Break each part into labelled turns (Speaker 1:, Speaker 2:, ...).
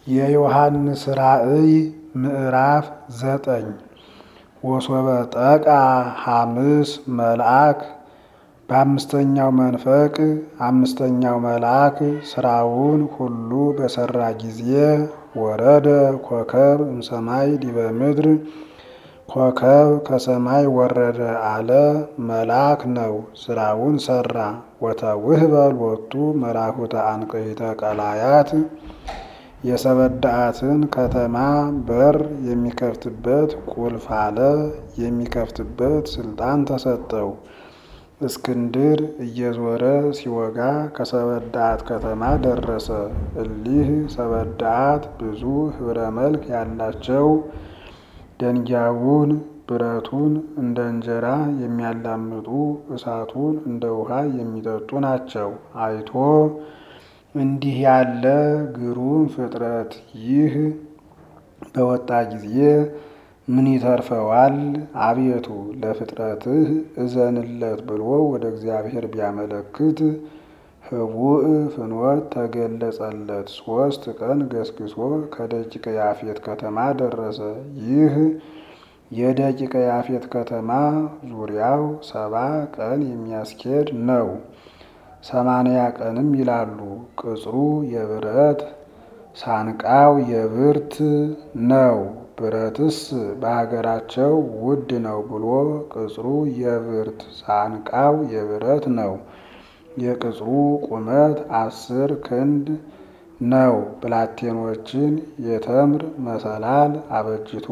Speaker 1: የዮሐንስ ራእይ ምዕራፍ ዘጠኝ ወሶበ ጠቃ ሐምስ መልአክ በአምስተኛው መንፈቅ አምስተኛው መልአክ ስራውን ሁሉ በሰራ ጊዜ ወረደ ኮከብ እምሰማይ ዲበ ምድር ኮከብ ከሰማይ ወረደ አለ። መልአክ ነው፣ ስራውን ሰራ። ወተውህበ ሎቱ መላኩተ አንቅሕተ ቀላያት የሰበዳአትን ከተማ በር የሚከፍትበት ቁልፍ አለ። የሚከፍትበት ስልጣን ተሰጠው። እስክንድር እየዞረ ሲወጋ ከሰበዳአት ከተማ ደረሰ። እሊህ ሰበዳአት ብዙ ህብረ መልክ ያላቸው ደንጊያውን ብረቱን እንደ እንጀራ የሚያላምጡ እሳቱን እንደ ውሃ የሚጠጡ ናቸው። አይቶ እንዲህ ያለ ግሩም ፍጥረት ይህ በወጣ ጊዜ ምን ይተርፈዋል? አቤቱ ለፍጥረትህ እዘንለት ብሎ ወደ እግዚአብሔር ቢያመለክት ህቡእ ፍኖት ተገለጸለት። ሶስት ቀን ገስግሶ ከደቂቀ ያፌት ከተማ ደረሰ። ይህ የደቂቀ ያፌት ከተማ ዙሪያው ሰባ ቀን የሚያስኬድ ነው። ሰማንያ ቀንም ይላሉ። ቅጽሩ የብረት ሳንቃው የብርት ነው። ብረትስ በሀገራቸው ውድ ነው ብሎ ቅጽሩ የብርት ሳንቃው የብረት ነው። የቅጽሩ ቁመት አስር ክንድ ነው። ብላቴኖችን የተምር መሰላል አበጅቶ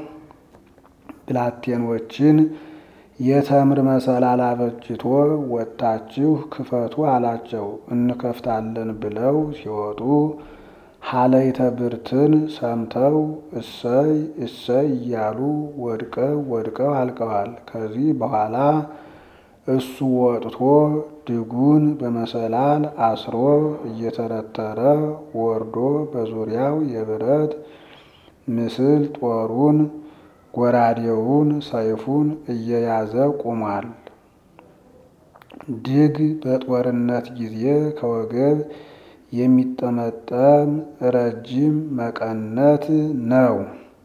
Speaker 1: ብላቴኖችን የተምር መሰላል አበጅቶ ወጥታችሁ ክፈቱ አላቸው። እንከፍታለን ብለው ሲወጡ ሀለይተ ብርትን ሰምተው እሰይ እሰይ እያሉ ወድቀው ወድቀው አልቀዋል። ከዚህ በኋላ እሱ ወጥቶ ድጉን በመሰላል አስሮ እየተረተረ ወርዶ በዙሪያው የብረት ምስል ጦሩን፣ ጎራዴውን፣ ሰይፉን እየያዘ ቆሟል። ድግ በጦርነት ጊዜ ከወገብ የሚጠመጠም ረጅም መቀነት ነው።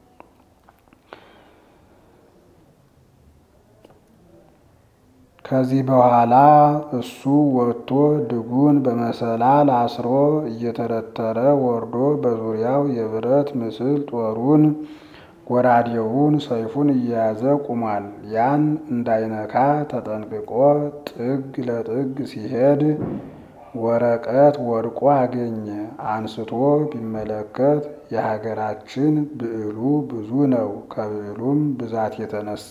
Speaker 1: ከዚህ በኋላ እሱ ወጥቶ ድጉን በመሰላል አስሮ እየተረተረ ወርዶ በዙሪያው የብረት ምስል ጦሩን፣ ጎራዴውን፣ ሰይፉን እየያዘ ቆሟል። ያን እንዳይነካ ተጠንቅቆ ጥግ ለጥግ ሲሄድ ወረቀት ወድቆ አገኘ። አንስቶ ቢመለከት የሀገራችን ብዕሉ ብዙ ነው። ከብዕሉም ብዛት የተነሳ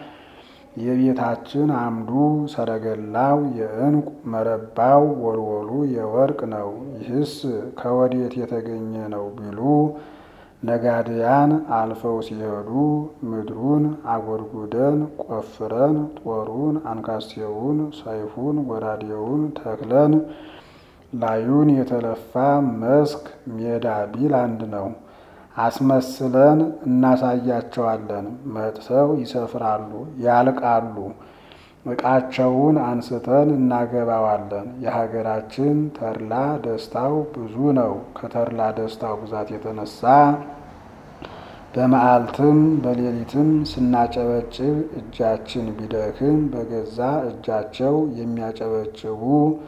Speaker 1: የቤታችን አምዱ ሰረገላው የዕንቁ መረባው ወልወሉ የወርቅ ነው። ይህስ ከወዴት የተገኘ ነው ቢሉ ነጋድያን አልፈው ሲሄዱ ምድሩን አጎድጉደን ቆፍረን ጦሩን፣ አንካሴውን፣ ሰይፉን፣ ጎራዴውን ተክለን ላዩን የተለፋ መስክ ሜዳ ቢል አንድ ነው። አስመስለን እናሳያቸዋለን። መጥተው ይሰፍራሉ፣ ያልቃሉ። ዕቃቸውን አንስተን እናገባዋለን። የሀገራችን ተድላ ደስታው ብዙ ነው። ከተድላ ደስታው ብዛት የተነሳ በመዓልትም በሌሊትም ስናጨበጭብ እጃችን ቢደክም በገዛ እጃቸው የሚያጨበጭቡ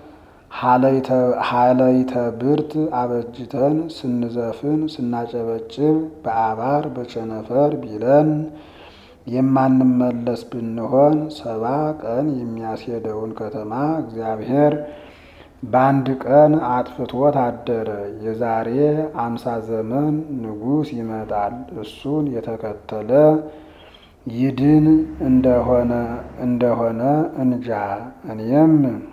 Speaker 1: ሀለይተ ብርት አበጅተን ስንዘፍን ስናጨበጭብ በአባር በቸነፈር ቢለን የማንመለስ ብንሆን ሰባ ቀን የሚያስሄደውን ከተማ እግዚአብሔር በአንድ ቀን አጥፍቶት አደረ። የዛሬ አምሳ ዘመን ንጉሥ ይመጣል። እሱን የተከተለ ይድን እንደሆነ እንደሆነ እንጃ። እኔም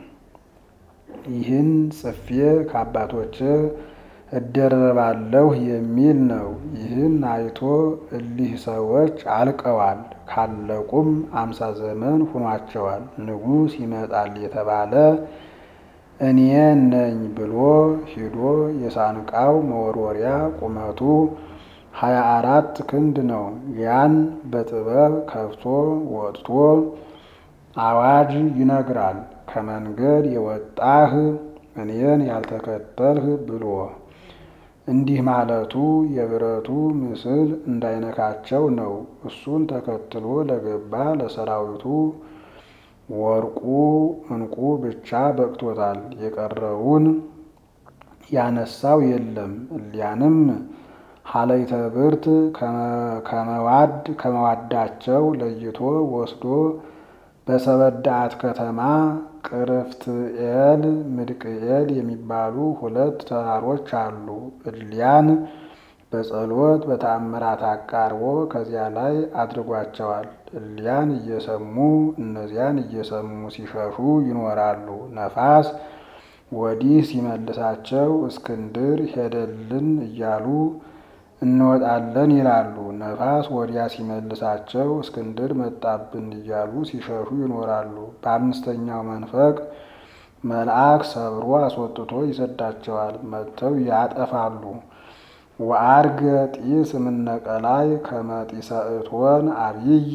Speaker 1: ይህን ጽፌ ከአባቶች እደረባለሁ የሚል ነው። ይህን አይቶ እሊህ ሰዎች አልቀዋል። ካለቁም አምሳ ዘመን ሁኗቸዋል። ንጉሥ ይመጣል የተባለ እኔ ነኝ ብሎ ሂዶ የሳንቃው መወርወሪያ ቁመቱ ሀያ አራት ክንድ ነው። ያን በጥበብ ከፍቶ ወጥቶ አዋጅ ይነግራል። ከመንገድ የወጣህ እኔን ያልተከተልህ ብሎ እንዲህ ማለቱ የብረቱ ምስል እንዳይነካቸው ነው። እሱን ተከትሎ ለገባ ለሰራዊቱ ወርቁ ዕንቁ ብቻ በቅቶታል። የቀረውን ያነሳው የለም። እሊያንም ሀለይተ ብርት ከመዋድ ከመዋዳቸው ለይቶ ወስዶ በሰበዳአት ከተማ ቅርፍትኤል ምድቅኤል የሚባሉ ሁለት ተራሮች አሉ። እሊያን በጸሎት በተአምራት አቃርቦ ከዚያ ላይ አድርጓቸዋል። እሊያን እየሰሙ እነዚያን እየሰሙ ሲሸሹ ይኖራሉ። ነፋስ ወዲህ ሲመልሳቸው እስክንድር ሄደልን እያሉ እንወጣለን ይላሉ። ነፋስ ወዲያ ሲመልሳቸው እስክንድር መጣብን እያሉ ሲሸሹ ይኖራሉ። በአምስተኛው መንፈቅ መልአክ ሰብሮ አስወጥቶ ይሰዳቸዋል። መጥተው ያጠፋሉ። ወአርገ ጢስ እምነቀላይ ከመጢሰ እቶን አብይ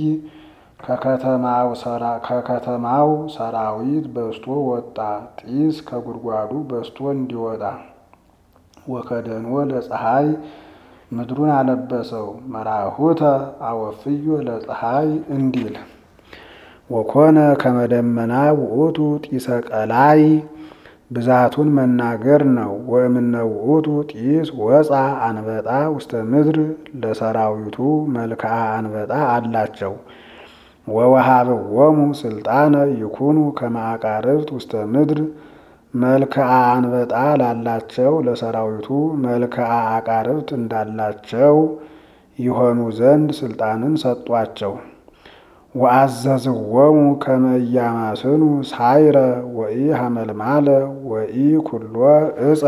Speaker 1: ከከተማው ሰራዊት በስቶ ወጣ። ጢስ ከጉድጓዱ በስቶ እንዲወጣ ወከደንወ ለፀሐይ ምድሩን አለበሰው። መራሁተ አወፍዮ ለፀሐይ እንዲል ወኮነ ከመደመና ውእቱ ጢሰ ቀላይ ብዛቱን መናገር ነው። ወእምነ ውእቱ ጢስ ወፃ አንበጣ ውስተ ምድር ለሰራዊቱ መልክዓ አንበጣ አላቸው። ወወሃብዎሙ ስልጣነ ይኩኑ ከማዕቃርብት ውስተ ምድር መልክዓ አንበጣ ላላቸው ለሰራዊቱ መልክዓ አቃርብት እንዳላቸው ይሆኑ ዘንድ ስልጣንን ሰጧቸው። ወአዘዝዎሙ ከመ ኢያማስኑ ሳይረ ወኢ ሐመልማለ ወኢ ኩሎ እፀ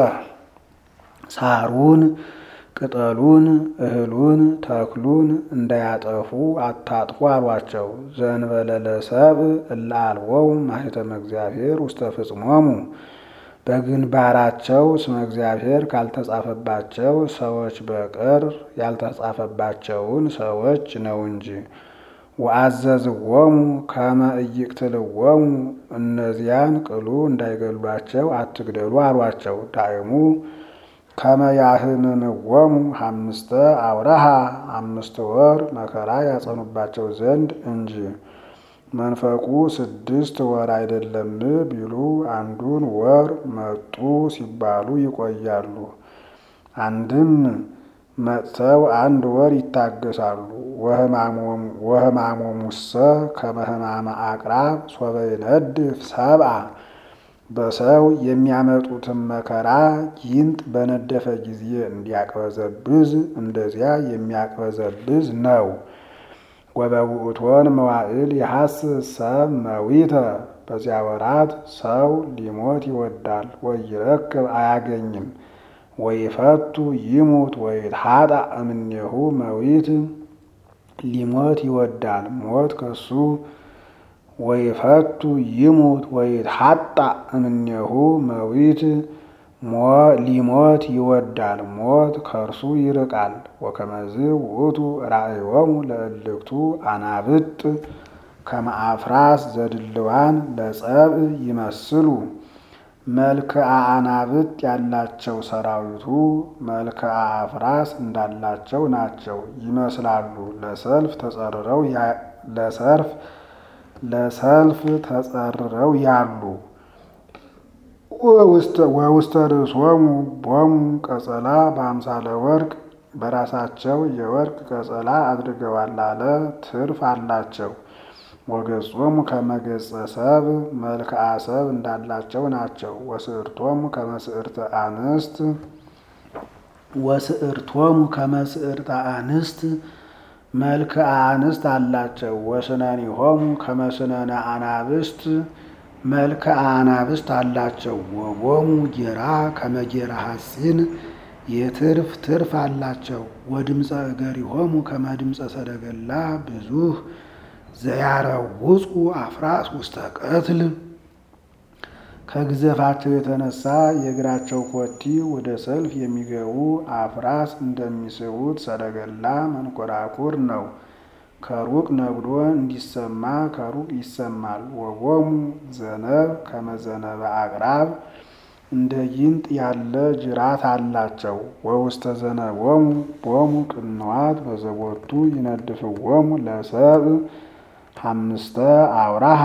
Speaker 1: ሳሩን ቅጠሉን እህሉን ተክሉን እንዳያጠፉ አታጥፉ አሏቸው። ዘእንበለ ለሰብእ እለ አልቦሙ ማኅተመ እግዚአብሔር ውስተ ፍጽሞሙ በግንባራቸው ስመ እግዚአብሔር ካልተጻፈባቸው ሰዎች በቀር ያልተጻፈባቸውን ሰዎች ነው እንጂ። ወአዘዝዎሙ ከመ ኢይቅትልዎሙ እነዚያን ቅሉ እንዳይገሏቸው አትግደሉ አሏቸው። ዳእሙ ከመ ያህምምዎሙ ሐምስተ አውረሃ አምስት ወር መከራ ያጸኑባቸው ዘንድ እንጂ። መንፈቁ ስድስት ወር አይደለም ቢሉ አንዱን ወር መጡ ሲባሉ ይቆያሉ። አንድም መጥተው አንድ ወር ይታገሳሉ። ወሕማሞሙሰ ከመ ሕማመ አቅራብ ሶበ ይነድፍ ሰብአ በሰው የሚያመጡትን መከራ ጊንጥ በነደፈ ጊዜ እንዲያቅበዘብዝ እንደዚያ የሚያቅበዘብዝ ነው። ወበውእቶን መዋዕል የሐስስ ሰብ መዊተ በዚያ ወራት ሰው ሊሞት ይወዳል ወይረክብ አያገኝም። ወይፈቱ ይሙት ወይትሐጣ እምኔሁ መዊት ሊሞት ይወዳል ሞት ከሱ ወይፈቱ ይሙት ወይትሐጣ እምኔሁ መዊት ሊሞት ይወዳል ሞት ከእርሱ ይርቃል። ወከመዝ ውእቱ ራእዮሙ ለእልክቱ አናብጥ ከመ አፍራስ ዘድልዋን ለጸብእ ይመስሉ መልክዓ አናብጥ ያላቸው ሰራዊቱ መልክዓ አፍራስ እንዳላቸው ናቸው ይመስላሉ። ለሰልፍ ተጸርረው ለሰርፍ ለሰልፍ ተጸርረው ያሉ ወውስተ ርእሶሙ ቦሙ ቀጸላ በአምሳለ ወርቅ በራሳቸው የወርቅ ቀጸላ አድርገዋል አለ ትርፍ አላቸው። ወገጾሙ ከመገጸ ሰብ መልክዓ ሰብ እንዳላቸው ናቸው። ወስዕርቶሙ ከመስዕርተ አንስት ወስዕርቶሙ ከመስዕርተ አንስት መልክዓ አንስት አላቸው። ወስነኒሆሙ ከመስነነ አናብስት መልክዓ አናብስት አላቸው። ወቦሙ ጌራ ከመጌራ ሐሲን የትርፍ ትርፍ አላቸው። ወድምፀ እገሪሆሙ ከመድምፀ ሰደገላ ብዙህ ዘያረውፁ አፍራስ ውስተ ቀትል ከግዘፋቸው የተነሳ የእግራቸው ኮቲ ወደ ሰልፍ የሚገቡ አፍራስ እንደሚስቡት ሰረገላ መንኮራኩር ነው። ከሩቅ ነግዶ እንዲሰማ ከሩቅ ይሰማል። ወቦሙ ዘነብ ከመዘነበ አቅራብ እንደ ጊንጥ ያለ ጅራት አላቸው። ወውስተ ዘነቦሙ ቦሙ ቅንዋት በዘቦቱ ይነድፍዎሙ ለሰብእ አምስተ አውራሃ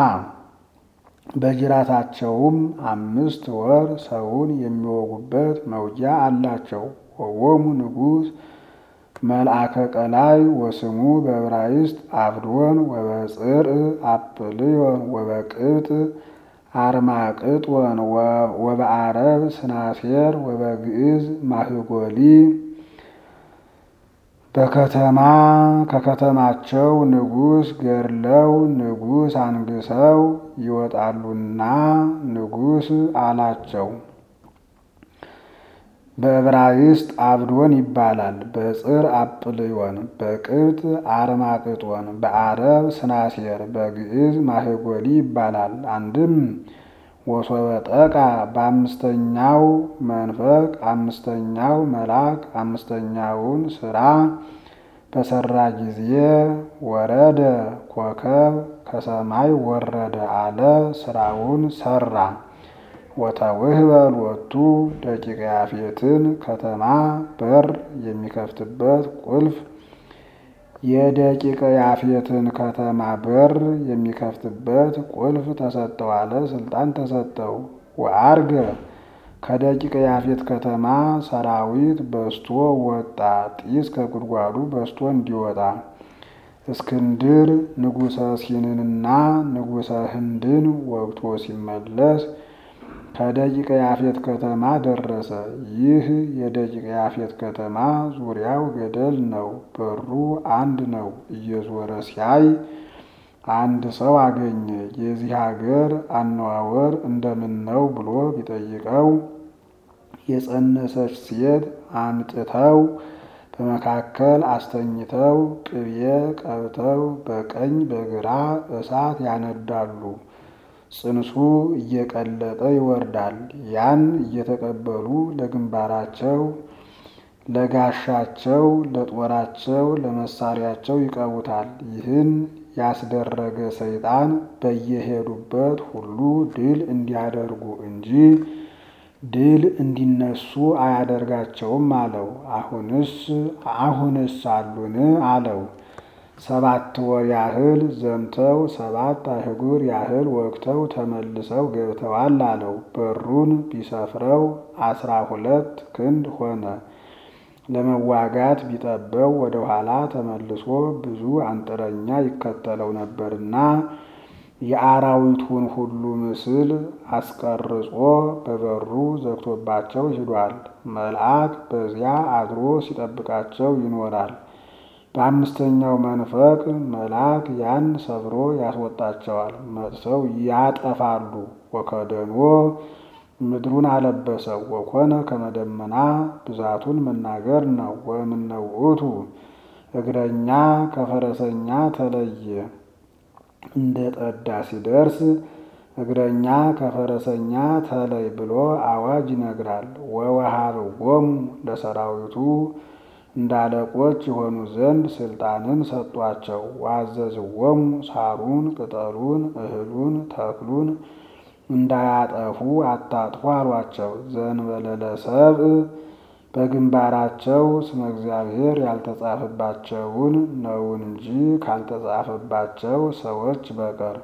Speaker 1: በጅራታቸውም አምስት ወር ሰውን የሚወጉበት መውጊያ አላቸው። ወዎሙ ንጉሥ መልአከ ቀላይ ወስሙ በዕብራይስጥ አብዶን ወበጽርዕ አጵልዮን ወበቅብጥ አርማቅጦን ወበአረብ ስናሴር ወበግዕዝ ማህጎሊ በከተማ ከከተማቸው ንጉሥ ገድለው ንጉሥ አንግሰው ይወጣሉና ንጉሥ አላቸው። በዕብራይስጥ አብዶን ይባላል። በጽር አጵልዮን፣ በቅብጥ አርማቅጦን፣ በአረብ ስናሴር፣ በግዕዝ ማህጎሊ ይባላል። አንድም ወሶበ ጠቃ በአምስተኛው መንፈቅ አምስተኛው መልአክ አምስተኛውን ስራ በሰራ ጊዜ ወረደ ኮከብ ከሰማይ ወረደ አለ። ስራውን ሰራ። ወተውህበ ሎቱ ደቂቀ ያፌትን ከተማ በር የሚከፍትበት ቁልፍ የደቂቀ ያፌትን ከተማ በር የሚከፍትበት ቁልፍ ተሰጠው አለ። ስልጣን ተሰጠው። ወአርገ ከደቂቀ ያፌት ከተማ ሰራዊት በስቶ ወጣ። ጢስ ከጉድጓዱ በስቶ እንዲወጣ እስክንድር ንጉሠ ሲንንና ንጉሠ ህንድን ወግቶ ሲመለስ ከደቂቀ ያፌት ከተማ ደረሰ። ይህ የደቂቀ ያፌት ከተማ ዙሪያው ገደል ነው። በሩ አንድ ነው። እየዞረ ሲያይ አንድ ሰው አገኘ። የዚህ ሀገር አነዋወር እንደምን ነው ብሎ ቢጠይቀው የጸነሰች ሴት አምጥተው በመካከል አስተኝተው ቅቤ ቀብተው በቀኝ በግራ እሳት ያነዳሉ። ጽንሱ እየቀለጠ ይወርዳል። ያን እየተቀበሉ ለግንባራቸው፣ ለጋሻቸው፣ ለጦራቸው፣ ለመሳሪያቸው ይቀቡታል። ይህን ያስደረገ ሰይጣን በየሄዱበት ሁሉ ድል እንዲያደርጉ እንጂ ድል እንዲነሱ አያደርጋቸውም አለው። አሁንስ አሁንስ አሉን አለው። ሰባት ወር ያህል ዘምተው ሰባት አህጉር ያህል ወቅተው ተመልሰው ገብተዋል አለው። በሩን ቢሰፍረው አስራ ሁለት ክንድ ሆነ። ለመዋጋት ቢጠበው ወደ ኋላ ተመልሶ ብዙ አንጥረኛ ይከተለው ነበርና የአራዊቱን ሁሉ ምስል አስቀርጾ በበሩ ዘግቶባቸው ሂዷል። መልአክ በዚያ አድሮ ሲጠብቃቸው ይኖራል። በአምስተኛው መንፈቅ መልአክ ያን ሰብሮ ያስወጣቸዋል። መጥተው ያጠፋሉ። ወከደኖ ምድሩን አለበሰው። ወኮነ ከመደመና ብዛቱን መናገር ነው። ወእምነ ውእቱ እግረኛ ከፈረሰኛ ተለየ። እንደ ጠዳ ሲደርስ እግረኛ ከፈረሰኛ ተለይ ብሎ አዋጅ ይነግራል። ወወሃብዎሙ ለሰራዊቱ እንዳለቆች የሆኑ ዘንድ ስልጣንን ሰጧቸው። ዋዘዝዎሙ ሳሩን፣ ቅጠሉን፣ እህሉን፣ ተክሉን እንዳያጠፉ አታጥፉ አሏቸው። ዘእንበለ ለሰብእ በግንባራቸው ስመ እግዚአብሔር ያልተጻፈባቸውን ነውን እንጂ ካልተጻፈባቸው ሰዎች በቀር።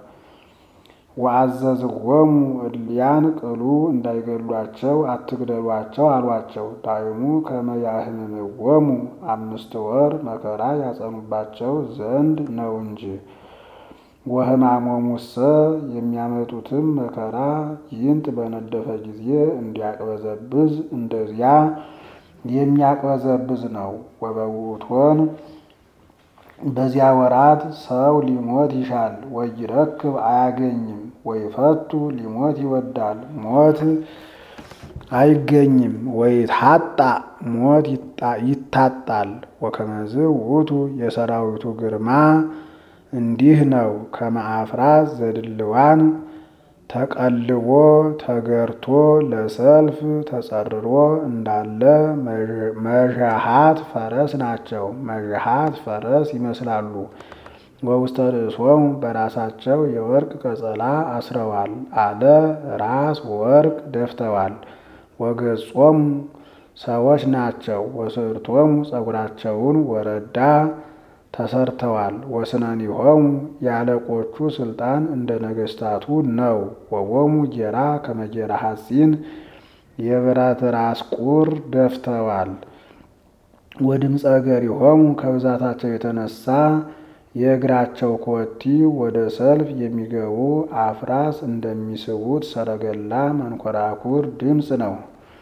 Speaker 1: ወአዘዝዎሙ እልያን ቅሉ እንዳይገሏቸው አትግደሏቸው አሏቸው። ዳይሙ ከመ ያህምምዎሙ አምስት ወር መከራ ያጸኑባቸው ዘንድ ነው እንጂ። ወሕማሞሙሰ የሚያመጡትም መከራ ይንጥ በነደፈ ጊዜ እንዲያቅበዘብዝ እንደዚያ የሚያቅበዘብዝ ነው። ወበውእቶን በዚያ ወራት ሰው ሊሞት ይሻል ወይረክብ አያገኝም። ወይፈቱ ሊሞት ይወዳል ሞት አይገኝም። ወይታጣ ሞት ይታጣል። ወከመዝ ውእቱ የሰራዊቱ ግርማ እንዲህ ነው። ከመአፍራት ዘድልዋን ተቀልቦ ተገርቶ ለሰልፍ ተጸርሮ እንዳለ መዣሃት ፈረስ ናቸው። መዣሃት ፈረስ ይመስላሉ። ወውስተ ርእሶሙ በራሳቸው የወርቅ ቀጸላ አስረዋል አለ። ራስ ወርቅ ደፍተዋል። ወገጾሙ ሰዎች ናቸው። ወስርቶሙ ጸጉራቸውን ወረዳ ተሰርተዋል። ወስነኒሆሙ የአለቆቹ ስልጣን እንደ ነገስታቱ ነው። ወቦሙ ጌራ ከመጌራ ሐጺን የብረት ራስ ቁር ደፍተዋል። ወድምፀ እገሪሆሙ ከብዛታቸው የተነሳ የእግራቸው ኮቲ ወደ ሰልፍ የሚገቡ አፍራስ እንደሚስቡት ሰረገላ መንኮራኩር ድምፅ ነው።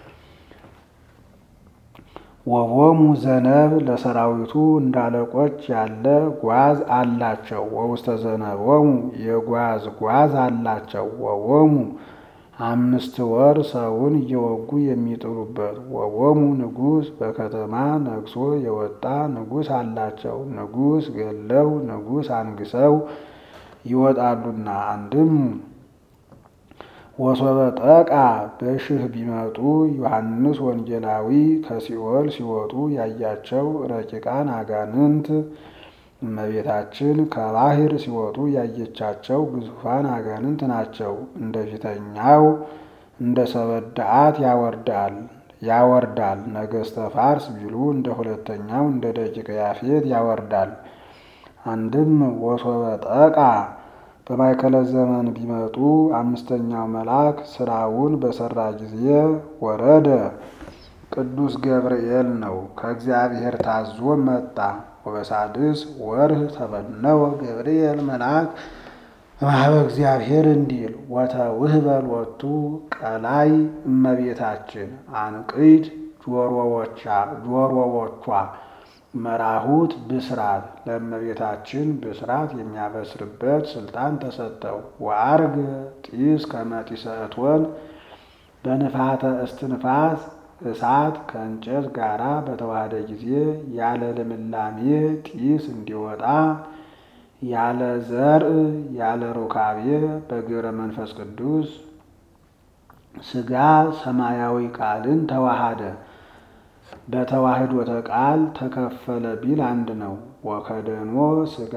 Speaker 1: ወቦሙ ዘነብ ለሰራዊቱ እንዳለቆች ያለ ጓዝ አላቸው። ወውስተ ዘነቦሙ የጓዝ ጓዝ አላቸው። ወቦሙ አምስት ወር ሰውን እየወጉ የሚጥሉበት። ወቦሙ ንጉሥ በከተማ ነግሶ የወጣ ንጉሥ አላቸው። ንጉሥ ገለው ንጉሥ አንግሰው ይወጣሉና። አንድም ወሶበ ጠቃ በሽህ ቢመጡ ዮሐንስ ወንጌላዊ ከሲኦል ሲወጡ ያያቸው ረቂቃን አጋንንት እመቤታችን ከባህር ሲወጡ ያየቻቸው ግዙፋን አጋንንት ናቸው። እንደ ፊተኛው እንደ ሰበዳአት ያወርዳል ያወርዳል ነገስተ ፋርስ ቢሉ እንደ ሁለተኛው እንደ ደቂቀ ያፌት ያወርዳል። አንድም ወሶበ ጠቃ በማይከለ ዘመን ቢመጡ አምስተኛው መልአክ ስራውን በሰራ ጊዜ ወረደ ቅዱስ ገብርኤል ነው። ከእግዚአብሔር ታዞ መጣ። ወበሳድስ ወርህ ተበነወ ገብርኤል መልአክ እምኀበ እግዚአብሔር እንዲል ወተውህበ ሎቱ ቀላይ እመቤታችን አንቅድ ጆሮዎቿ መራሁት ብስራት ለእመቤታችን ብስራት የሚያበስርበት ስልጣን ተሰጠው። ወአርግ ጢስ ከመጢሰ እቶን በንፋተ እስትንፋስ እሳት ከእንጨት ጋራ በተዋሃደ ጊዜ ያለ ልምላሜ ጢስ እንዲወጣ ያለ ዘርእ ያለ ሩካቤ በግብረ መንፈስ ቅዱስ ሥጋ ሰማያዊ ቃልን ተዋሃደ። በተዋህዶተ ቃል ተከፈለ ቢል አንድ ነው። ወከደኖ ሥጋ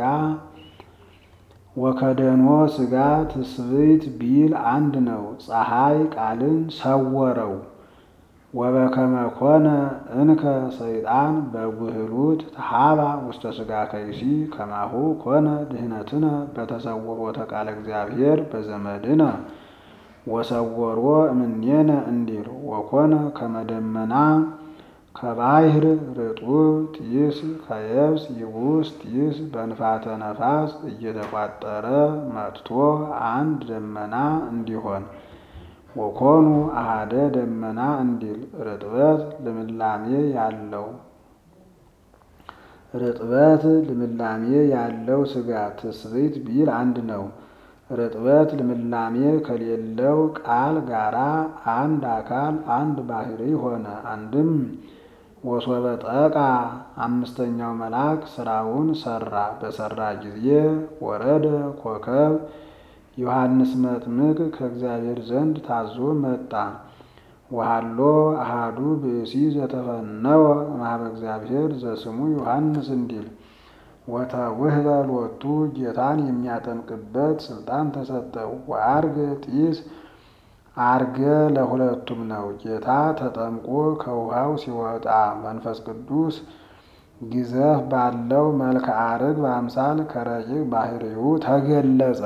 Speaker 1: ወከደኖ ሥጋ ትስብእት ቢል አንድ ነው። ፀሐይ ቃልን ሰወረው። ወበከመ ኮነ እንከ ሰይጣን በጉህሉት ተሃባ ውስተ ሥጋ ከይሲ ከማሁ ኮነ ድህነትነ በተሰውሮተ ቃለ እግዚአብሔር በዘመድነ ወሰወሮ እምኔነ እንዲል ወኮነ ከመደመና ከባህር ርጡብ ጢስ ከየብስ ይቡስ ጢስ በንፋተ ነፋስ እየተቋጠረ መጥቶ አንድ ደመና እንዲሆን ወኮኑ አሃደ ደመና እንዲል ርጥበት ልምላሜ ያለው ርጥበት ልምላሜ ያለው ሥጋ ትስብእት ቢል አንድ ነው። ርጥበት ልምላሜ ከሌለው ቃል ጋራ አንድ አካል አንድ ባህሪ ሆነ። አንድም ወሶበ ጠቃ አምስተኛው መልአክ ስራውን ሰራ። በሰራ ጊዜ ወረደ ኮከብ ዮሐንስ መጥምቅ ከእግዚአብሔር ዘንድ ታዞ መጣ። ወሃሎ አሃዱ ብእሲ ዘተፈነወ እምኀበ እግዚአብሔር ዘስሙ ዮሐንስ እንዲል ወተውህበ ሎቱ ጌታን የሚያጠምቅበት ስልጣን ተሰጠው። ወአርገ ጢስ አርገ ለሁለቱም ነው። ጌታ ተጠምቆ ከውሃው ሲወጣ መንፈስ ቅዱስ ግዘፍ ባለው መልክዓ ርግብ በአምሳል ከረቂቅ ባህሪው ተገለጸ።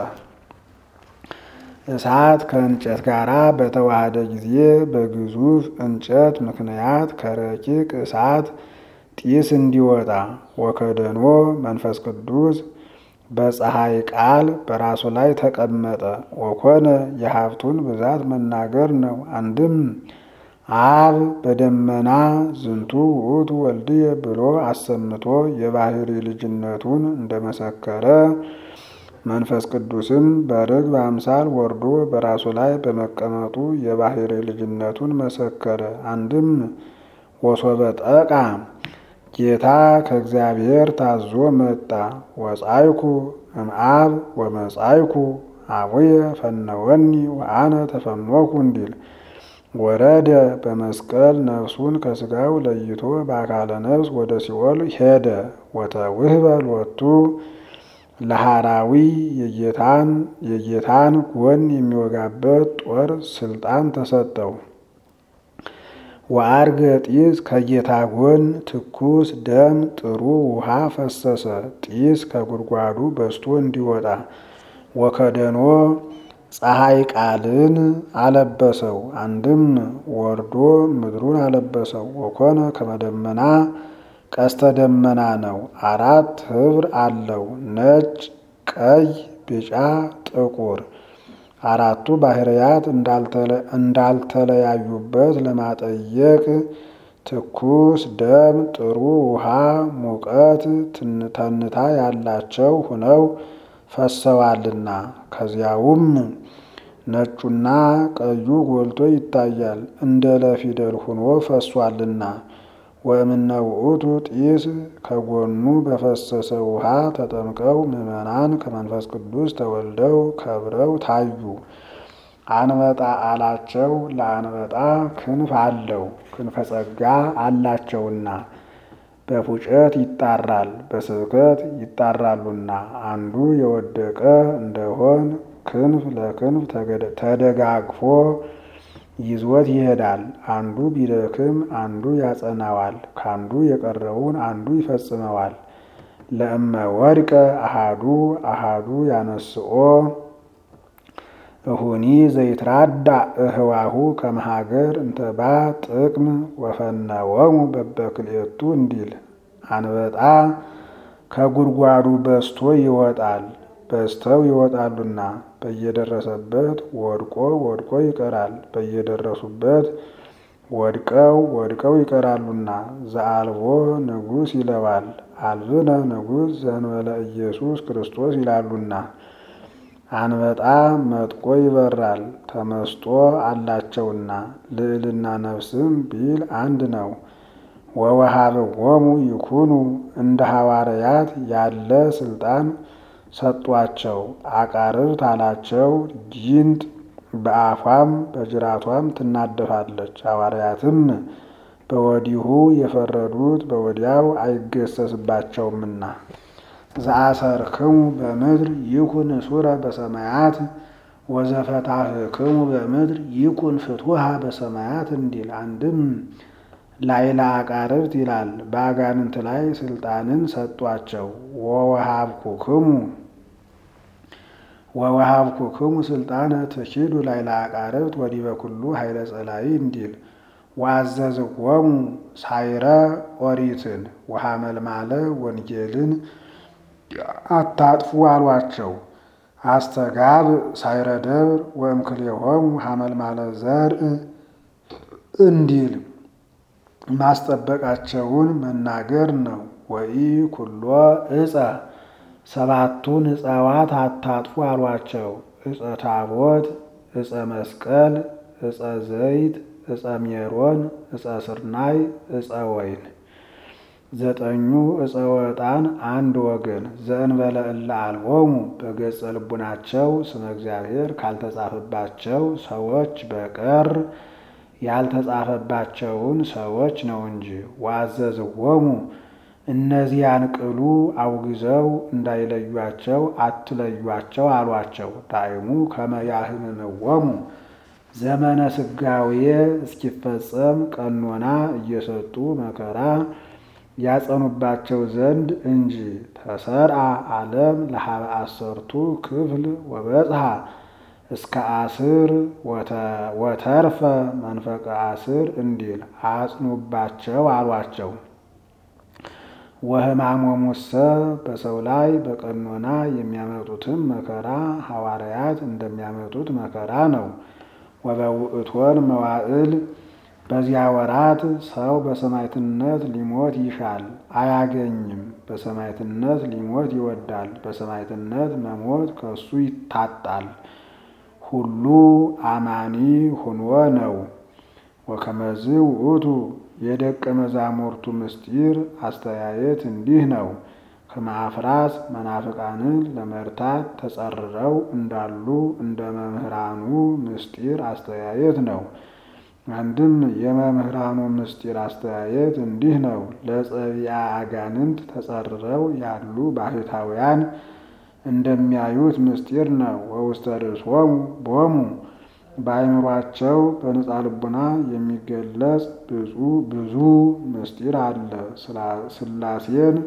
Speaker 1: እሳት ከእንጨት ጋር በተዋሃደ ጊዜ በግዙፍ እንጨት ምክንያት ከረቂቅ እሳት ጢስ እንዲወጣ ወከደኖ መንፈስ ቅዱስ በፀሐይ ቃል በራሱ ላይ ተቀመጠ። ወኮነ የሀብቱን ብዛት መናገር ነው። አንድም አብ በደመና ዝንቱ ውእቱ ወልድየ ብሎ አሰምቶ የባህሪ ልጅነቱን እንደመሰከረ መንፈስ ቅዱስም በርግብ አምሳል ወርዶ በራሱ ላይ በመቀመጡ የባህሪ ልጅነቱን መሰከረ። አንድም ወሶበ ጠቃ ጌታ ከእግዚአብሔር ታዞ መጣ። ወጻይኩ እምአብ ወመጻይኩ አቡየ ፈነወኒ ወአነ ተፈኖኩ እንዲል ወረደ በመስቀል ነፍሱን ከስጋው ለይቶ በአካለ ነፍስ ወደ ሲኦል ሄደ። ወተውህበ ሎቱ ለሃራዊ የጌታን የጌታን ጎን የሚወጋበት ጦር ስልጣን ተሰጠው። ወአርገ ጢስ ከጌታ ጎን ትኩስ ደም ጥሩ ውሃ ፈሰሰ። ጢስ ከጉድጓዱ በስቶ እንዲወጣ ወከደኖ ፀሐይ ቃልን አለበሰው። አንድም ወርዶ ምድሩን አለበሰው። ወኮነ ከመደመና ቀስተ ደመና ነው። አራት ህብር አለው፣ ነጭ፣ ቀይ፣ ቢጫ፣ ጥቁር። አራቱ ባህርያት እንዳልተለያዩበት ለማጠየቅ ትኩስ ደም ጥሩ ውሃ ሙቀት ተንታ ያላቸው ሁነው ፈሰዋልና ከዚያውም ነጩና ቀዩ ጎልቶ ይታያል፣ እንደ ለፊደል ሁኖ ፈሷልና። ወእምነ ውእቱ ጢስ ከጎኑ በፈሰሰ ውሃ ተጠምቀው ምዕመናን ከመንፈስ ቅዱስ ተወልደው ከብረው ታዩ። አንበጣ አላቸው ለአንበጣ ክንፍ አለው ክንፈ ጸጋ አላቸውና በፉጨት ይጣራል በስብከት ይጣራሉና አንዱ የወደቀ እንደሆን ክንፍ ለክንፍ ተደጋግፎ ይዞት ይሄዳል። አንዱ ቢደክም አንዱ ያጸናዋል፣ ከአንዱ የቀረውን አንዱ ይፈጽመዋል። ለእመ ወድቀ አሃዱ አሃዱ ያነስኦ እሁኒ ዘይትራዳ እህዋሁ ከመሃገር እንተባ ጥቅም ወፈነወሙ በበክልኤቱ እንዲል አንበጣ ከጉድጓዱ በስቶ ይወጣል በስተው ይወጣሉና በየደረሰበት ወድቆ ወድቆ ይቀራል። በየደረሱበት ወድቀው ወድቀው ይቀራሉና ዘአልቦ ንጉሥ ይለዋል። አልብነ ንጉሥ ዘእንበለ ኢየሱስ ክርስቶስ ይላሉና አንበጣ መጥቆ ይበራል ተመስጦ አላቸውና ልዕልና ነፍስም ቢል አንድ ነው። ወወሃብዎሙ ይኩኑ እንደ ሐዋርያት ያለ ስልጣን ሰጧቸው። አቃርብት አላቸው ጊንጥ በአፏም በጅራቷም ትናደፋለች። ሐዋርያትም በወዲሁ የፈረዱት በወዲያው አይገሰስባቸውምና ዘአሰርክሙ በምድር ይኩን ሱረ በሰማያት ወዘፈታህክሙ በምድር ይኩን ፍትሃ በሰማያት እንዲል አንድም ላይላ አቃርብት ይላል። በአጋንንት ላይ ስልጣንን ሰጧቸው። ወወሃብኩክሙ ወወሃብኩክሙ ስልጣነ ትኪዱ ላይላ አቃርብት ወዲበ ኩሉ ኃይለ ጸላይ እንዲል ወአዘዝዎሙ ሳይረ ኦሪትን ወሐመልማለ ወንጌልን አታጥፉ አሏቸው። አስተጋብ ሳይረ ደብር ወእምክልኤሆሙ ሐመልማለ ዘርእ እንዲል ማስጠበቃቸውን መናገር ነው። ወኢ ኩሎ እፀ ሰባቱን እፀዋት አታጥፉ አሏቸው። እፀ ታቦት፣ እፀ መስቀል፣ እፀ ዘይት፣ እፀ ሜሮን፣ እፀ ስርናይ፣ እፀ ወይን ዘጠኙ እፀ ወጣን አንድ ወገን ዘእንበለ እለ አልቦሙ በገጸ ልቡናቸው ስመ እግዚአብሔር ካልተጻፈባቸው ሰዎች በቀር ያልተጻፈባቸውን ሰዎች ነው እንጂ። ወአዘዝዎሙ እነዚያን ቅሉ አውግዘው እንዳይለዩአቸው አትለዩአቸው አሏቸው። ዳይሙ ከመ ያህምምዎሙ ዘመነ ስጋዌ እስኪፈጸም ቀኖና እየሰጡ መከራ ያጸኑባቸው ዘንድ እንጂ። ተሰርአ ዓለም ለሀበ አሰርቱ ክፍል ወበጽሐ እስከ አስር ወተርፈ መንፈቀ አስር እንዲል አጽኑባቸው አሏቸው። ወሕማሞሙሰ በሰው ላይ በቀኖና የሚያመጡትም መከራ ሐዋርያት እንደሚያመጡት መከራ ነው። ወበውእቶን መዋዕል በዚያ ወራት ሰው በሰማዕትነት ሊሞት ይሻል አያገኝም። በሰማዕትነት ሊሞት ይወዳል። በሰማዕትነት መሞት ከሱ ይታጣል። ሁሉ አማኒ ሁኖ ነው። ወከመዝ ውእቱ የደቀ መዛሙርቱ ምስጢር አስተያየት እንዲህ ነው። ከማፍራስ መናፍቃንን ለመርታት ተጸርረው እንዳሉ እንደ መምህራኑ ምስጢር አስተያየት ነው። አንድም የመምህራኑ ምስጢር አስተያየት እንዲህ ነው። ለጸቢያ አጋንንት ተጸርረው ያሉ ባህታውያን እንደሚያዩት ምስጢር ነው። ወውስተ ርእሶሙ ቦሙ በአይምሯቸው በንጻ ልቡና የሚገለጽ ብዙ ምስጢር አለ። ሥላሴን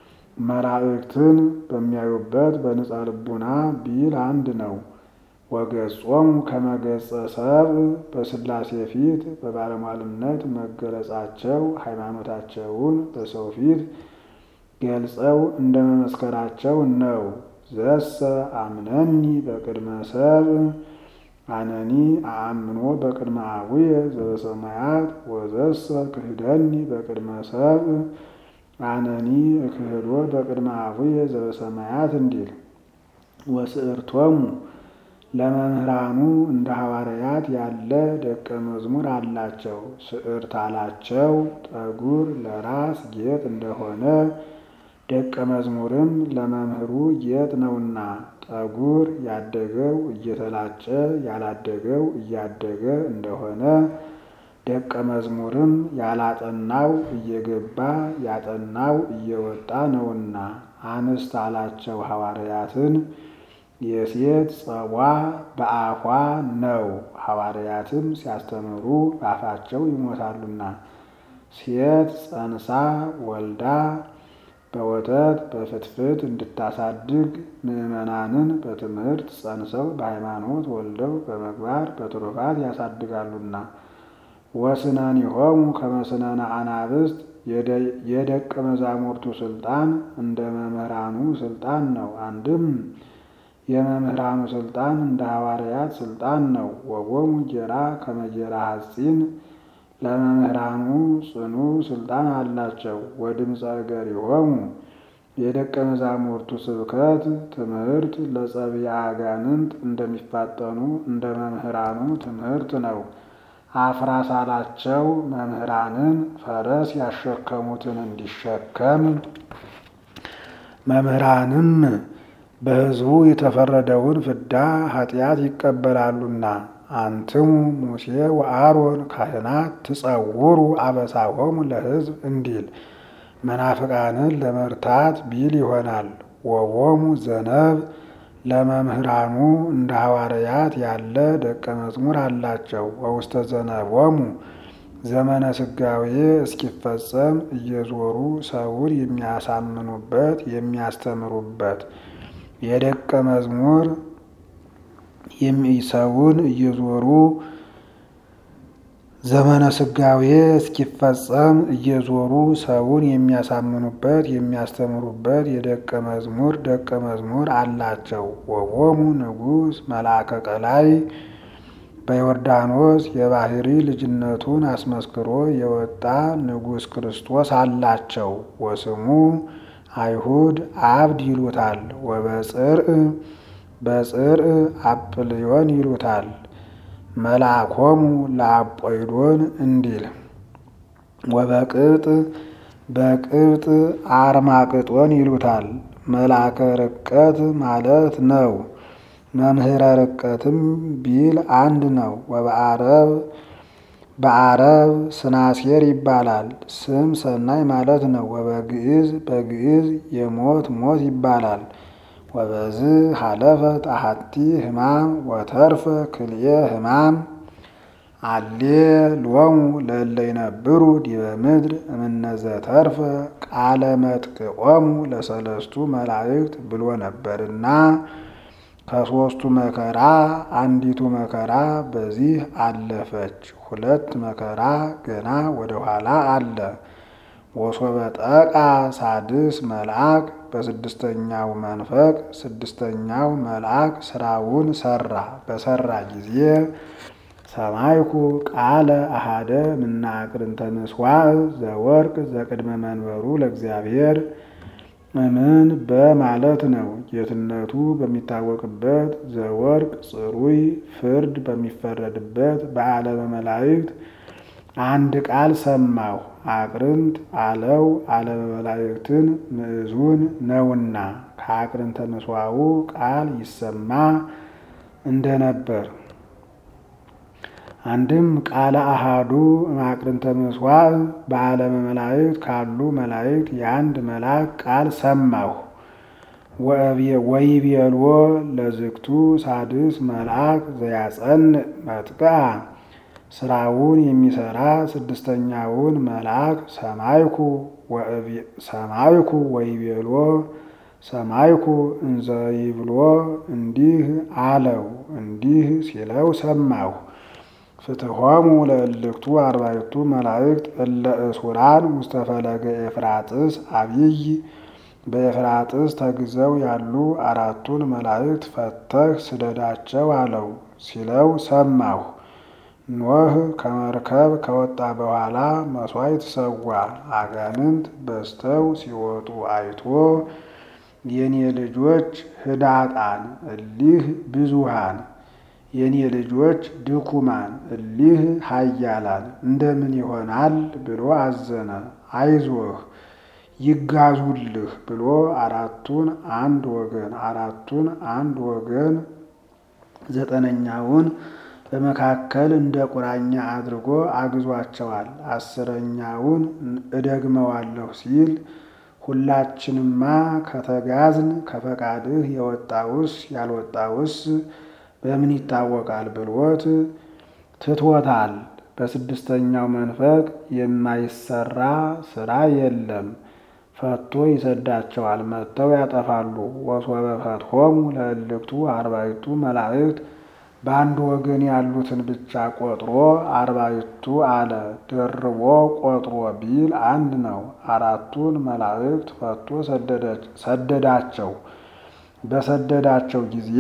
Speaker 1: መላእክትን በሚያዩበት በንጻ ልቡና ቢል አንድ ነው። ወገጾሙ ከመገጸ ሰብእ በሥላሴ ፊት በባለሟልነት መገለጻቸው ሃይማኖታቸውን በሰው ፊት ገልጸው እንደ መመስከራቸው ነው። ዘሰ አምነኒ በቅድመ ሰብእ አነኒ አአምኖ በቅድመ አቡየ ዘበሰማያት ወዘሰ ክህደኒ በቅድመ ሰብእ አነኒ እክህዶ በቅድመ አቡየ ዘበሰማያት እንዲል ወስዕርቶሙ ለመምህራኑ እንደ ሐዋርያት ያለ ደቀ መዝሙር አላቸው። ስዕርት አላቸው ጠጉር ለራስ ጌጥ እንደሆነ ደቀ መዝሙርም ለመምህሩ ጌጥ ነውና ጠጉር ያደገው እየተላጨ ያላደገው እያደገ እንደሆነ ደቀ መዝሙርም ያላጠናው እየገባ ያጠናው እየወጣ ነውና አንስት አላቸው ሐዋርያትን የሴት ጸቧ በአፏ ነው። ሐዋርያትም ሲያስተምሩ በአፋቸው ይሞታሉና ሴት ጸንሳ ወልዳ በወተት በፍትፍት እንድታሳድግ ምዕመናንን በትምህርት ጸንሰው በሃይማኖት ወልደው በመግባር በትሩፋት ያሳድጋሉና ወስነኒሆሙ ከመ ስነነ አናብስት የደቀ መዛሙርቱ ስልጣን እንደ መምህራኑ ስልጣን ነው። አንድም የመምህራኑ ስልጣን እንደ ሐዋርያት ስልጣን ነው። ወቦሙ ጌራ ከመጌራ ሐጺን ለመምህራኑ ጽኑ ስልጣን አላቸው። ወድምፀ እገሪሆሙ የደቀ መዛሙርቱ ስብከት ትምህርት ለጸብአ አጋንንት እንደሚፋጠኑ እንደ መምህራኑ ትምህርት ነው። አፍራሳላቸው መምህራንን ፈረስ ያሸከሙትን እንዲሸከም መምህራንም በሕዝቡ የተፈረደውን ፍዳ ኃጢአት ይቀበላሉና አንትሙ ሙሴ ወአሮን ካህናት ትጸውሩ አበሳሆሙ ለሕዝብ እንዲል መናፍቃንን ለመርታት ቢል ይሆናል። ወቦሙ ዘነብ ለመምህራኑ እንደ ሐዋርያት ያለ ደቀ መዝሙር አላቸው። ወውስተ ዘነቦሙ ዘመነ ስጋዌ እስኪፈጸም እየዞሩ ሰውን የሚያሳምኑበት የሚያስተምሩበት የደቀ መዝሙር ሰውን እየዞሩ ዘመነ ስጋዌ እስኪፈጸም እየዞሩ ሰውን የሚያሳምኑበት የሚያስተምሩበት የደቀ መዝሙር ደቀ መዝሙር አላቸው። ወቦሙ ንጉሥ መልአከ ቀላይ በዮርዳኖስ የባህሪ ልጅነቱን አስመስክሮ የወጣ ንጉሥ ክርስቶስ አላቸው። ወስሙ አይሁድ አብድ ይሉታል። ወበጽርዕ በጽርዕ አጵልዮን ይሉታል። መልአኮሙ ለአጶይዶን እንዲል ወበቅብጥ በቅብጥ አርማቅጦን ይሉታል። መልአከ ርቀት ማለት ነው። መምህረ ርቀትም ቢል አንድ ነው። ወበአረብ በአረብ ስናሴር ይባላል። ስም ሰናይ ማለት ነው። ወበግዕዝ በግዕዝ የሞት ሞት ይባላል። ወበዝ ሀለፈ ጣሃቲ ህማም ወተርፈ ክልኤ ህማም አሌ ሎሙ ለእለ ይነብሩ ዲበ ምድር እምነዘ ተርፈ ቃለ መጥቅዖሙ ለሰለስቱ መላእክት ብሎ ነበርና ከሦስቱ መከራ አንዲቱ መከራ በዚህ አለፈች። ሁለት መከራ ገና ወደ ኋላ አለ። ወሶበ ጠቃ ሳድስ መልአክ በስድስተኛው መንፈቅ ስድስተኛው መልአክ ስራውን ሰራ። በሰራ ጊዜ ሰማይኩ ቃለ አሃደ ምናቅርንተ ምስዋዕ ዘወርቅ ዘቅድመ መንበሩ ለእግዚአብሔር እምን በማለት ነው። ጌትነቱ በሚታወቅበት ዘወርቅ ጽሩይ ፍርድ በሚፈረድበት በዓለመ መላእክት አንድ ቃል ሰማሁ። አቅርንት አለው ዓለመ መላእክትን ምዕዙን ነውና ከአቅርንተ ምስዋዑ ቃል ይሰማ እንደነበር አንድም ቃለ አሃዱ እምአቅርንተ ምስዋዕ በዓለመ መላእክት ካሉ መላእክት የአንድ መልአክ ቃል ሰማሁ። ወይቤልዎ ለዝግቱ ሳድስ መልአክ ዘያጸንዕ መጥቅዓ ስራውን የሚሰራ ስድስተኛውን መልአክ ሰማይኩ ሰማይኩ ወይቤልዎ ሰማይኩ እንዘይብሎ እንዲህ አለው እንዲህ ሲለው ሰማሁ። ፍትሖሙ ለእልክቱ አርባዕቱ መላእክት እለ እሱራን ውስተ ፈለገ ኤፍራጥስ አብይ በኤፍራጥስ ተግዘው ያሉ አራቱን መላእክት ፈተህ ስደዳቸው አለው ሲለው ሰማሁ። ኖህ ከመርከብ ከወጣ በኋላ መሥዋዕት ሰዋ። አጋንንት በዝተው ሲወጡ አይቶ የኔ ልጆች ህዳጣን እሊህ ብዙሃን የኔ ልጆች ድኩማን እሊህ ኃያላን እንደምን ይሆናል ብሎ አዘነ። አይዞህ ይጋዙልህ ብሎ አራቱን አንድ ወገን አራቱን አንድ ወገን ዘጠነኛውን በመካከል እንደ ቁራኛ አድርጎ አግዟቸዋል። አስረኛውን እደግመዋለሁ ሲል ሁላችንማ ከተጋዝን ከፈቃድህ የወጣውስ ያልወጣውስ በምን ይታወቃል ብሎት ትቶታል። በስድስተኛው መንፈቅ የማይሰራ ስራ የለም። ፈቶ ይሰዳቸዋል፣ መጥተው ያጠፋሉ። ወሶበ ፈትሖሙ ለእልክቱ አርባዕቱ መላእክት በአንድ ወገን ያሉትን ብቻ ቆጥሮ አርባዕቱ አለ። ደርቦ ቆጥሮ ቢል አንድ ነው። አራቱን መላእክት ፈቶ ሰደዳቸው። በሰደዳቸው ጊዜ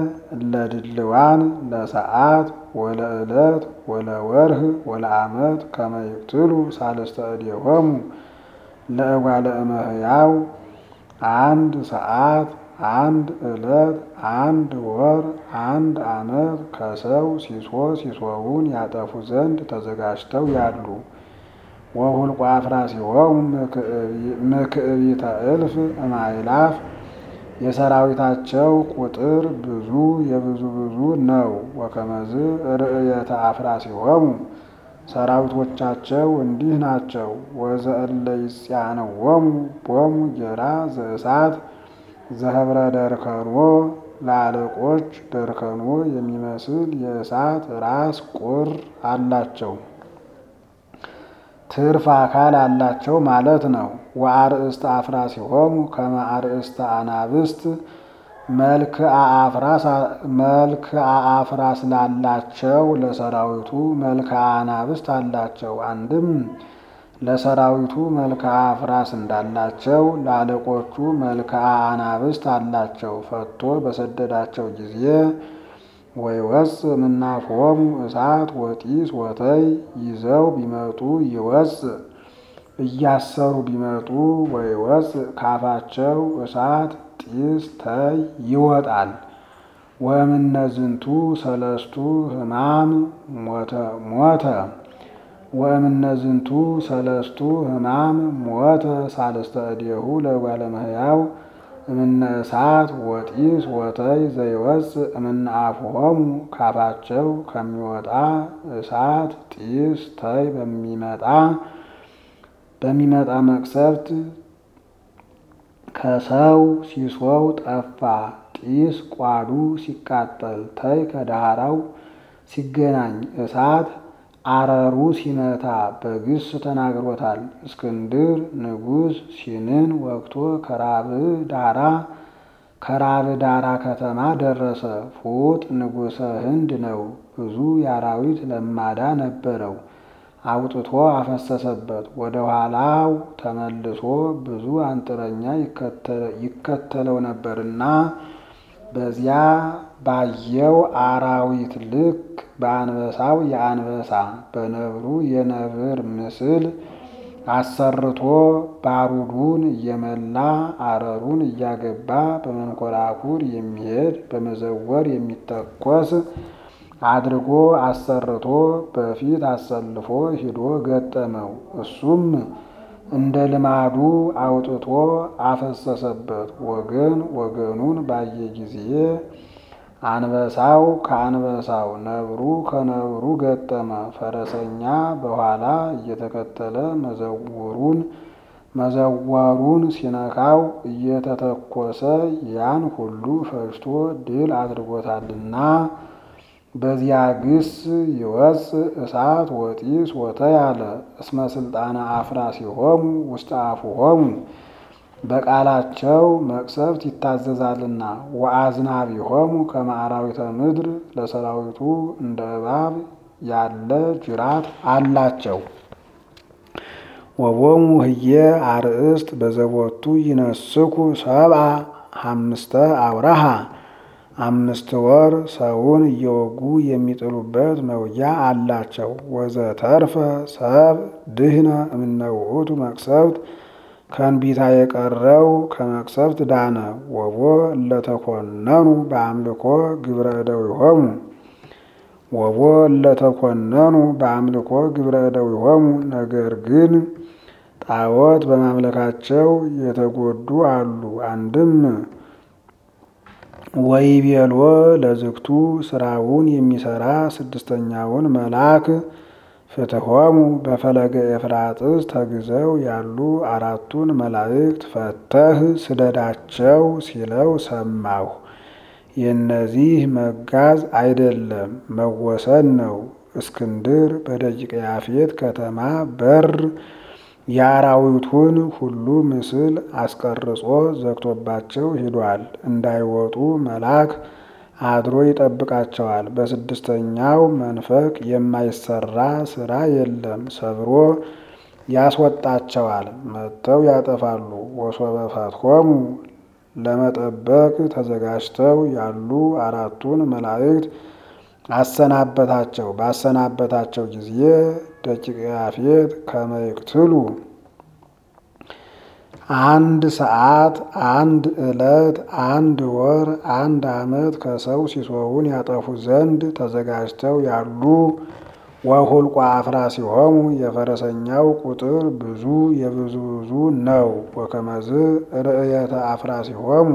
Speaker 1: ለድልዋን ለሰዓት ወለዕለት ወለወርህ ወለዓመት ከመ ይቅትሉ ሳልስተ እዴሆሙ ለእጓለ እመሕያው አንድ ሰዓት አንድ ዕለት አንድ ወር አንድ ዓመት ከሰው ሲሶ ሲሶውን ያጠፉ ዘንድ ተዘጋጅተው ያሉ ወሁልቆ አፍራሲሆሙ ምክዕቢተ እልፍ እማይላፍ የሰራዊታቸው ቁጥር ብዙ የብዙ ብዙ ነው። ወከመዝ ርእየተ አፍራሲሆሙ ሰራዊቶቻቸው እንዲህ ናቸው። ወዘእለ ይጽያነዎሙ ቦሙ ጌራ ዘእሳት ዘህብረ ደርከኖ ለአለቆች ደርከኖ የሚመስል የእሳት ራስ ቁር አላቸው። ትርፍ አካል አላቸው ማለት ነው። ወአርእስተ አፍራሲሆሙ ከመ አርእስተ አናብስት መልክአ አፍራስ ላላቸው ለሰራዊቱ መልክአ አናብስት አላቸው። አንድም ለሰራዊቱ መልክአ አፍራስ እንዳላቸው ለአለቆቹ መልክአ አናብስት አላቸው። ፈቶ በሰደዳቸው ጊዜ ወይወፅ ምናፍሆሙ እሳት ወጢስ ወተይ ይዘው ቢመጡ ይወፅ እያሰሩ ቢመጡ ወይወፅ ካፋቸው እሳት ጢስ ተይ ይወጣል። ወእምነዝንቱ ሰለስቱ ሕማም ሞተ ወእምነዝንቱ ሰለስቱ ሕማም ሞተ ሳልስተ እዴሁ ለእጓለ እመሕያው እምነ እሳት ወጢስ ወተይ ዘይወፅ እምነ አፍሆሙ ካፋቸው ከሚወጣ እሳት ጢስ ተይ በሚመጣ በሚመጣ መቅሰፍት ከሰው ሲሶው ጠፋ። ጢስ ቋዱ ሲቃጠል ተይ ከዳራው ሲገናኝ እሳት አረሩ ሲመታ በግስ ተናግሮታል። እስክንድር ንጉሥ ሲንን ወቅቶ ከራብ ዳራ ከራብ ዳራ ከተማ ደረሰ። ፉጥ ንጉሠ ህንድ ነው። ብዙ የአራዊት ለማዳ ነበረው። አውጥቶ አፈሰሰበት። ወደ ኋላው ተመልሶ ብዙ አንጥረኛ ይከተለው ነበርና በዚያ ባየው አራዊት ልክ በአንበሳው የአንበሳ በነብሩ የነብር ምስል አሰርቶ ባሩዱን እየመላ አረሩን እያገባ በመንኮራኩር የሚሄድ በመዘወር የሚተኮስ አድርጎ አሰርቶ በፊት አሰልፎ ሂዶ ገጠመው። እሱም እንደ ልማዱ አውጥቶ አፈሰሰበት። ወገን ወገኑን ባየ ጊዜ አንበሳው ከአንበሳው ነብሩ ከነብሩ ገጠመ። ፈረሰኛ በኋላ እየተከተለ መዘውሩን መዘወሩን ሲነካው እየተተኮሰ ያን ሁሉ ፈጅቶ ድል አድርጎታልና በዚያ ግስ ይወፅእ እሳት ወጢስ ወተያለ እስመ ስልጣነ አፍራሲሆሙ ውስተ አፉሆሙ በቃላቸው መቅሰፍት ይታዘዛልና ወአዝናቢሆሙ ከመ አራዊተ ምድር ለሰራዊቱ እንደ እባብ ያለ ጅራት አላቸው። ወቦሙ ህየ አርእስት በዘቦቱ ይነስኩ ሰብአ ሐምስተ አውራሃ አምስት ወር ሰውን እየወጉ የሚጥሉበት መውጊያ አላቸው። ወዘተርፈ ሰብ ድህነ እምነ ውእቱ መቅሰፍት ከእንቢታ የቀረው ከመቅሰፍት ዳነ። ወቦ እለተኮነኑ በአምልኮ ግብረ እደዊሆሙ ወቦ እለተኮነኑ በአምልኮ ግብረ እደዊሆሙ ነገር ግን ጣዖት በማምለካቸው የተጎዱ አሉ። አንድም ወይቤልዎ ለዝግቱ ስራውን የሚሰራ ስድስተኛውን መልአክ ፍትሖሙ በፈለገ ኤፍራጥስ ተግዘው ያሉ አራቱን መላእክት ፈተህ ስደዳቸው ሲለው ሰማሁ። የእነዚህ መጋዝ አይደለም መወሰን ነው። እስክንድር በደቂቀ ያፌት ከተማ በር የአራዊቱን ሁሉ ምስል አስቀርጾ ዘግቶባቸው ሂዷል። እንዳይወጡ መልአክ አድሮ ይጠብቃቸዋል። በስድስተኛው መንፈቅ የማይሰራ ስራ የለም። ሰብሮ ያስወጣቸዋል። መጥተው ያጠፋሉ። ወሶበ ፈትሖሙ ለመጠበቅ ተዘጋጅተው ያሉ አራቱን መላእክት አሰናበታቸው። ባሰናበታቸው ጊዜ ደቂቀ ያፌት ከመይቅትሉ አንድ ሰዓት፣ አንድ ዕለት፣ አንድ ወር፣ አንድ ዓመት ከሰው ሲሶውን ያጠፉ ዘንድ ተዘጋጅተው ያሉ ወሁልቋ አፍራሲሆሙ የፈረሰኛው ቁጥር ብዙ የብዙ ብዙ ነው። ወከመዝ ርእየተ አፍራሲሆሙ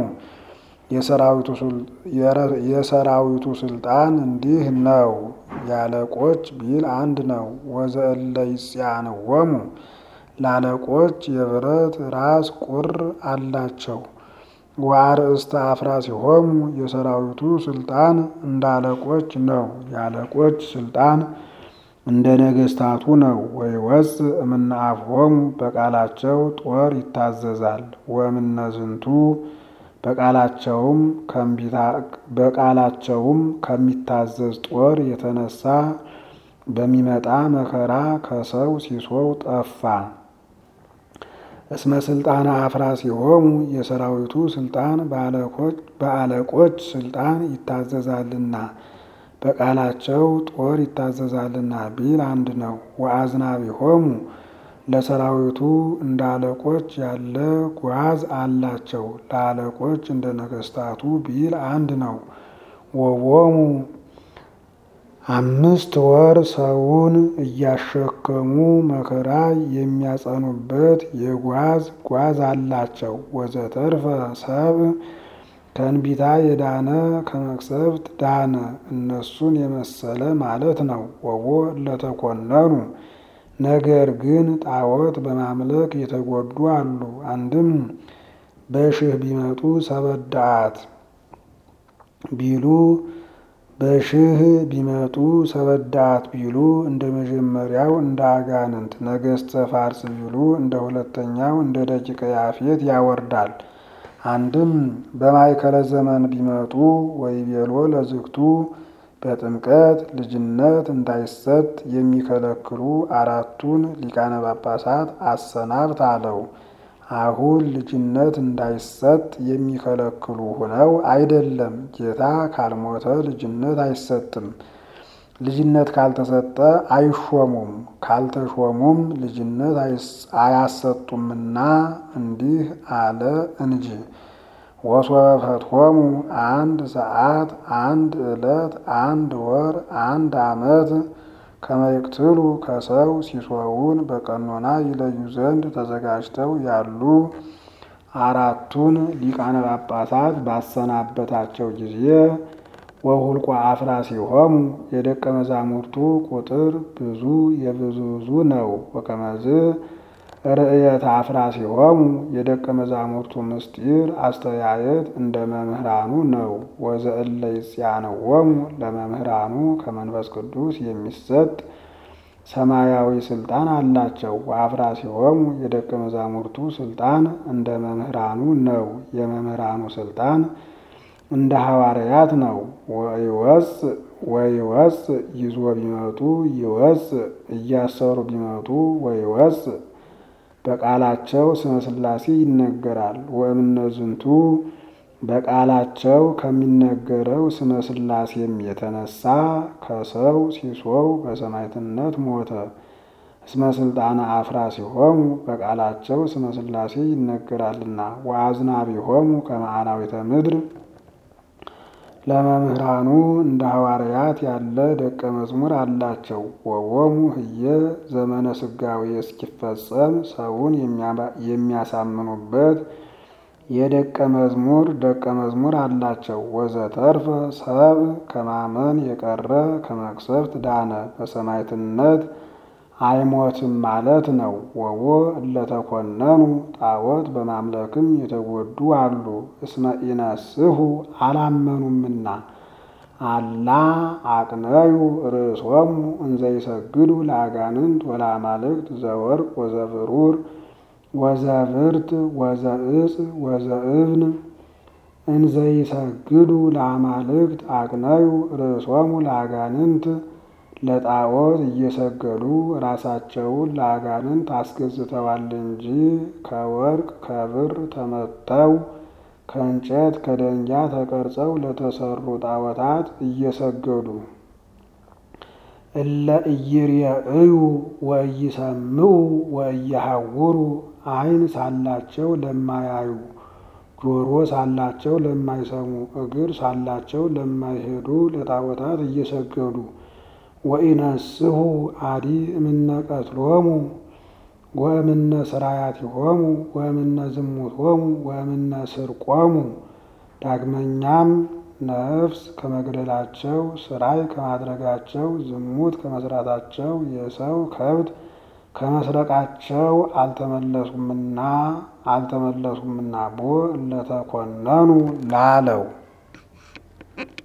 Speaker 1: የሰራዊቱ ስልጣን እንዲህ ነው። ያለቆች ቢል አንድ ነው። ወዘእለ ይጽያንወሙ ላለቆች የብረት ራስ ቁር አላቸው። ወአርእስተ አፍራሲሆሙ የሰራዊቱ ስልጣን እንዳለቆች ነው። ያለቆች ስልጣን እንደ ነገስታቱ ነው። ወይወፅእ እምነ አፍሆሙ በቃላቸው ጦር ይታዘዛል። ወእምነ ዝንቱ በቃላቸውም ከሚታዘዝ ጦር የተነሳ በሚመጣ መከራ ከሰው ሲሶው ጠፋ። እስመ ስልጣነ አፍራሲሆሙ የሰራዊቱ ስልጣን በአለቆች ስልጣን ይታዘዛልና በቃላቸው ጦር ይታዘዛልና ቢል አንድ ነው። ወአዝናቢሆሙ ለሰራዊቱ እንደ አለቆች ያለ ጓዝ አላቸው። ለአለቆች እንደ ነገስታቱ ቢል አንድ ነው። ወቦሙ አምስት ወር ሰውን እያሸከሙ መከራ የሚያጸኑበት የጓዝ ጓዝ አላቸው። ወዘተርፈ ሰብ ከእንቢታ የዳነ ከመቅሰፍት ዳነ። እነሱን የመሰለ ማለት ነው። ወቦ ለተኮነኑ ነገር ግን ጣዖት በማምለክ የተጎዱ አሉ። አንድም በሽህ ቢመጡ ሰበዳአት ቢሉ በሽህ ቢመጡ ሰበዳአት ቢሉ እንደ መጀመሪያው እንደ አጋንንት፣ ነገስተ ፋርስ ቢሉ እንደ ሁለተኛው እንደ ደቂቀ ያፌት ያወርዳል። አንድም በማይከለ ዘመን ቢመጡ ወይቤሎ ለዝግቱ በጥምቀት ልጅነት እንዳይሰጥ የሚከለክሉ አራቱን ሊቃነ ጳጳሳት አሰናብት አለው። አሁን ልጅነት እንዳይሰጥ የሚከለክሉ ሆነው አይደለም። ጌታ ካልሞተ ልጅነት አይሰጥም። ልጅነት ካልተሰጠ አይሾሙም፣ ካልተሾሙም ልጅነት አያሰጡምና እንዲህ አለ እንጂ ወሶበ ፈትሖሙ አንድ ሰዓት፣ አንድ ዕለት፣ አንድ ወር፣ አንድ ዓመት ከመይቅትሉ ከሰው ሲሶውን በቀኖና ይለዩ ዘንድ ተዘጋጅተው ያሉ አራቱን ሊቃነ ጳጳሳት ባሰናበታቸው ጊዜ ወሁልቋ አፍራሲሆሙ የደቀ መዛሙርቱ ቁጥር ብዙ የብዙ ብዙ ነው። ወከመዝ ርእየተ አፍራሲሆሙ የደቀ መዛሙርቱ ምስጢር አስተያየት እንደ መምህራኑ ነው። ወዘእለ ይጽያነወሙ ለመምህራኑ ከመንፈስ ቅዱስ የሚሰጥ ሰማያዊ ስልጣን አላቸው። ወአፍራሲሆሙ የደቀ መዛሙርቱ ስልጣን እንደ መምህራኑ ነው። የመምህራኑ ስልጣን እንደ ሐዋርያት ነው። ወይወፅ ወይወፅ ይዞ ቢመጡ ይወፅ እያሰሩ ቢመጡ ወይወፅ በቃላቸው ስመ ሥላሴ ይነገራል። ወእምነዝንቱ በቃላቸው ከሚነገረው ስመ ሥላሴም የተነሳ ከሰው ሲሶው በሰማዕትነት ሞተ። እስመ ስልጣነ አፍራሲሆሙ በቃላቸው ስመ ሥላሴ ይነገራልና። ወአዝናቢሆሙ ከመ አራዊተ ምድር ለመምህራኑ እንደ ሐዋርያት ያለ ደቀ መዝሙር አላቸው። ወወሙ ህየ ዘመነ ስጋዌ እስኪፈጸም ሰውን የሚያሳምኑበት የደቀ መዝሙር ደቀ መዝሙር አላቸው። ወዘተርፈ ሰብ ከማመን የቀረ ከመቅሰፍት ዳነ በሰማዕትነት አይሞትም ማለት ነው። ወዎ እለተኮነኑ ጣዖት በማምለክም የተጎዱ አሉ። እስመ ኢነስሑ አላመኑምና አላ አቅነዩ ርእሶሙ እንዘይሰግዱ ለአጋንንት ወለአማልክት ዘወርቅ ወዘብሩር ወዘብርት ወዘእጽ ወዘእብን እንዘይሰግዱ ለአማልክት አቅነዩ ርእሶሙ ለአጋንንት ለጣዖት እየሰገዱ ራሳቸውን ለአጋንንት አስገዝተዋል እንጂ ከወርቅ ከብር ተመተው ከእንጨት ከደንጊያ ተቀርጸው ለተሰሩ ጣዖታት እየሰገዱ እለ ኢይሬእዩ ወኢይሰምዑ ወኢይሐውሩ ዓይን ሳላቸው ለማያዩ ጆሮ ሳላቸው ለማይሰሙ እግር ሳላቸው ለማይሄዱ ለጣዖታት እየሰገዱ ወኢነስሑ አዲ እምነ ቀትሎሙ ወእምነ ስራያቲሆሙ ወእምነ ዝሙቶሙ ወእምነ ስርቆሙ ዳግመኛም ነፍስ ከመግደላቸው ስራይ ከማድረጋቸው ዝሙት ከመስራታቸው የሰው ከብት ከመስረቃቸው አልተመለሱምና አልተመለሱምና ቦ እለተኮነኑ ላለው